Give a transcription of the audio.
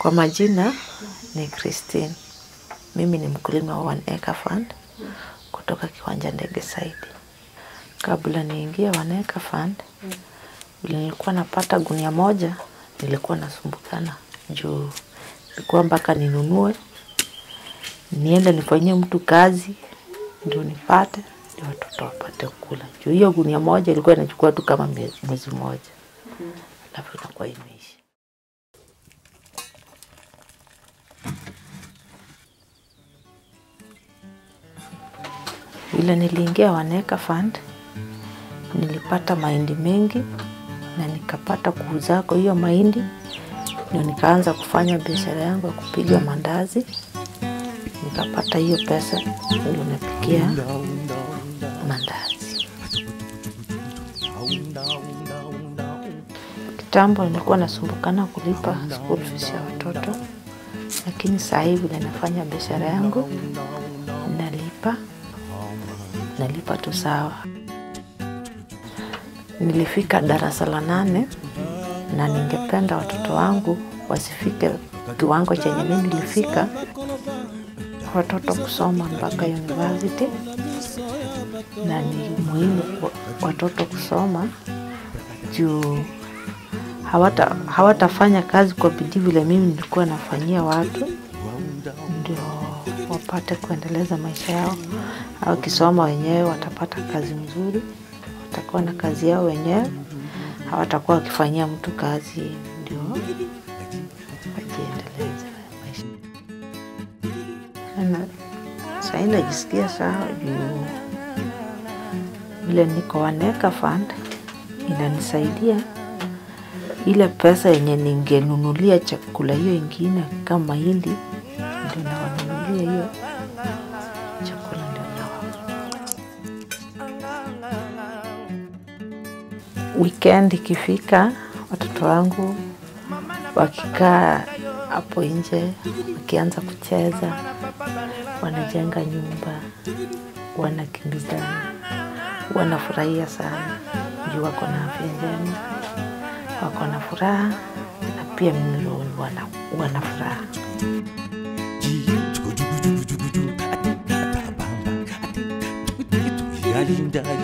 Kwa majina ni Christine. Mimi ni mkulima wa One Acre Fund kutoka kiwanja ndege Saidi. Kabla niingie One Acre Fund, vile nilikuwa napata gunia moja, nilikuwa nasumbukana juu ilikuwa mpaka ninunue niende nifanyie mtu kazi ndio nipate ndio watoto wapate kula. Juu hiyo gunia moja ilikuwa inachukua tu kama mie- mwezi mmoja, alafu inakuwa imeisha. Vile niliingia One Acre Fund, nilipata mahindi mengi na nikapata kuuzako hiyo mahindi, ndio nikaanza kufanya biashara yangu ya kupiga mandazi, nikapata hiyo pesa, ndio napikia mandazi. Kitambo nilikuwa nasumbukana kulipa school fees ya watoto, lakini saa hii vile nafanya biashara yangu nalipa nalipa tu sawa. Nilifika darasa la nane na ningependa watoto wangu wasifike kiwango chenye mimi nilifika, watoto kusoma mpaka university, na ni muhimu kwa watoto kusoma juu hawata hawatafanya kazi kwa bidii vile mimi nilikuwa nafanyia watu, ndio wapate kuendeleza maisha yao. Au kisoma wenyewe watapata kazi mzuri, watakuwa na kazi yao wenyewe, hawatakuwa wakifanyia mtu kazi, ndio wajiendeleze maisha. Na sahii najisikia sawa juu vile niko One Acre Fund inanisaidia ile pesa yenye ningenunulia chakula hiyo ingine kama mahindi, ndio nawanunulia hiyo chakula, ndio nawapa. Weekend ikifika, watoto wangu wakikaa hapo nje wakianza kucheza, wanajenga nyumba, wanakimbizana, wanafurahia sana juu wako na afya njema, wako na furaha na pia mimi wana, wana furaha. yalinda